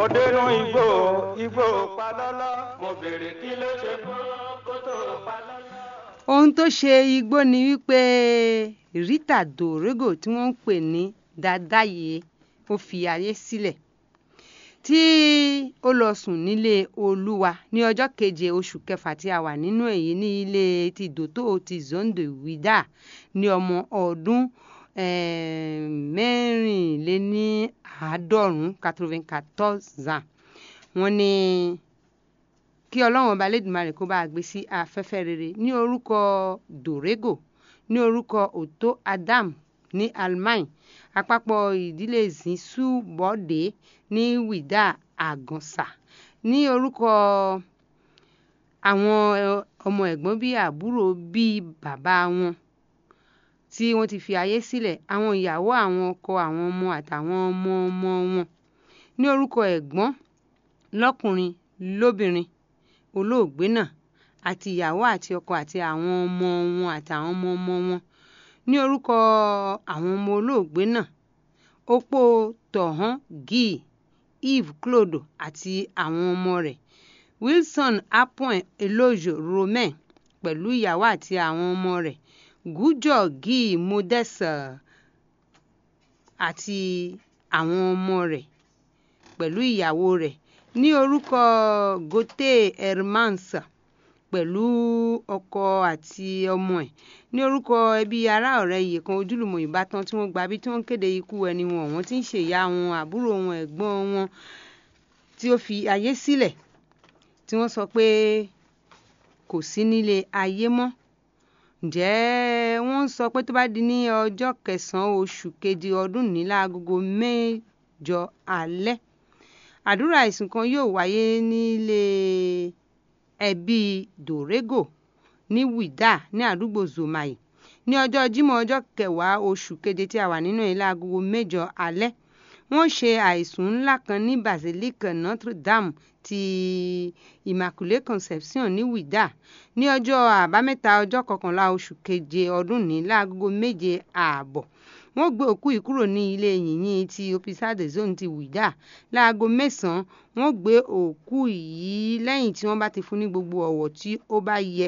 mo dénú igbó igbó palọ́lọ́ mo béèrè kí ló ṣe fún kó tó palọ́lọ́. ohun tó ṣe igbó ni wípé rita dorego tí wọ́n ń pè ní dadaye ó fi ayé sílẹ̀ tí ó lọ sùn nílé olúwa ní ọjọ́ keje oṣù kẹfà tí a wà nínú èyí ní ilé ti dòtó ti zondo wida ní ọmọ ọdún eh, mẹ́rìnléníàádọ́rùn-ún quatre-vingt-quatorze ans wọ́n ní kí ọlọ́run ọba lẹ́dùnmarè kó bá a gbé sí afẹ́fẹ́ rere ní orúkọ dorego ní orúkọ otto adam ní almain àpapọ̀ ìdílé zisu bọ́dé ní wìdá àgànsà ní orúkọ àwọn ọmọ ẹ̀gbọ́n bíi àbúrò bíi bàbá wọn tí wọ́n ti fi ayé sílẹ̀ àwọn ìyàwó àwọn ọkọ àwọn ọmọ àtàwọn ọmọ ọmọ wọn ní orúkọ ẹ̀gbọ́n lọ́kùnrin lóbìnrin olóògbé náà àti ìyàwó àti ọkọ àti àwọn ọmọ wọn àtàwọn ọmọ ọmọ wọn ní orúkọ àwọn ọmọ olóògbé náà opó tọ̀hán guy eve claude àti àwọn ọmọ rẹ̀ wilson appoint eloge romain pẹ̀lú ìyàwó àti àwọn ọmọ rẹ̀ gújọ guy modeste àti àwọn ọmọ rẹ̀ pẹ̀lú ìyàwó rẹ̀ ní orúkọ gote hermans pẹ̀lú ọkọ àti ọmọ ẹ̀ ní orúkọ ẹbí ará ọ̀rẹ́ iye kan ojúlùmọ̀ ìbátan tí wọ́n gba bí tí wọ́n kéde ikú ẹni wọn wọ́n ti ń ṣèyá wọn àbúrò wọn ẹ̀gbọ́n wọn tí ó fi ayé sílẹ̀ tí wọ́n sọ pé kò sí nílé ayé mọ́ ǹjẹ́ wọ́n ń sọ pé tó bá di ní ọjọ́ kẹsàn-án oṣù keje ọdún ní láagogo mẹ́jọ alẹ́ àdúrà ìsìn kan yóò wáyé nílé ẹbí dorego ní wida ní àdúgbò zomai ní ọjọ́ jímọ̀ ọjọ́ kẹwàá oṣù keje tí a wà nínú ilé agogo mẹ́jọ alẹ́ wọ́n ṣe àìsùn ńlá kan ní basilique notre dame ti immaculée conception ní wida ní ọjọ́ àbámẹ́ta ọjọ́ kọkànlá oṣù keje ọdún ní láagogo méje ààbọ̀ wọ́n gbé òkú yìí kúrò ní ilé yìnyín ti opisade zone ti wida láago mẹ́sàn-án wọ́n gbé òkú yìí lẹ́yìn tí wọ́n bá ti fún ní gbogbo ọ̀wọ̀ tí ó bá yẹ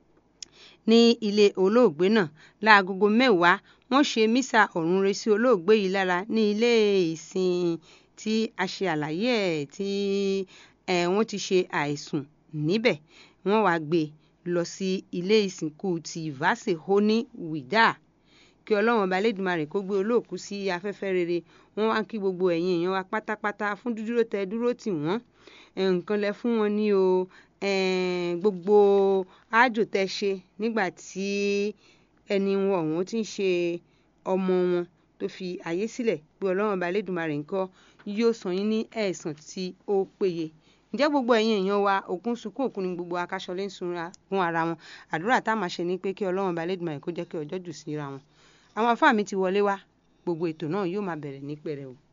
ní ilé olóògbé náà láagogo mẹ́wàá wọ́n ṣe mísà ọ̀run re sí olóògbé yìí lára ní ilé ìsìn tí a ṣe àlàyé ẹ̀ tí wọ́n ti ṣe àìsùn níbẹ̀ wọ́n wá gbé lọ sí ilé ìsìnkú ti vase honi wida kí ọlọ́run ọba lẹ́dùnmarè kó gbé olóòkú sí afẹ́fẹ́ rere wọ́n wá kí gbogbo ẹ̀yin èèyàn wa pátápátá fún dúdúró tẹ dúró tì wọ́n nǹkan lẹ fún wọn ní o gbogbo àjò tẹ ṣe nígbà tí ẹni wọn ọ̀hún ti ń ṣe ọmọ wọn tó fi ayé sílẹ̀ pé ọlọ́run ọba lẹ́dùnmarè ńkọ́ yóò san yín ní ẹ̀san tí ó péye ǹjẹ́ gbogbo ẹ̀yin èèyàn wa òkun sunkún òkun ni gbogbo akáṣọlé ń sunra fún ara wọn àdúrà tá a máa ṣe ni pé kí ọlọ́run ọba lẹ́dùnmarè kó jẹ́ kí ọjọ́ jù síra wọn àwọn afáàmì ti wọlé wá gbogbo ètò náà yóò máa bẹ̀rẹ̀ ní pẹrẹu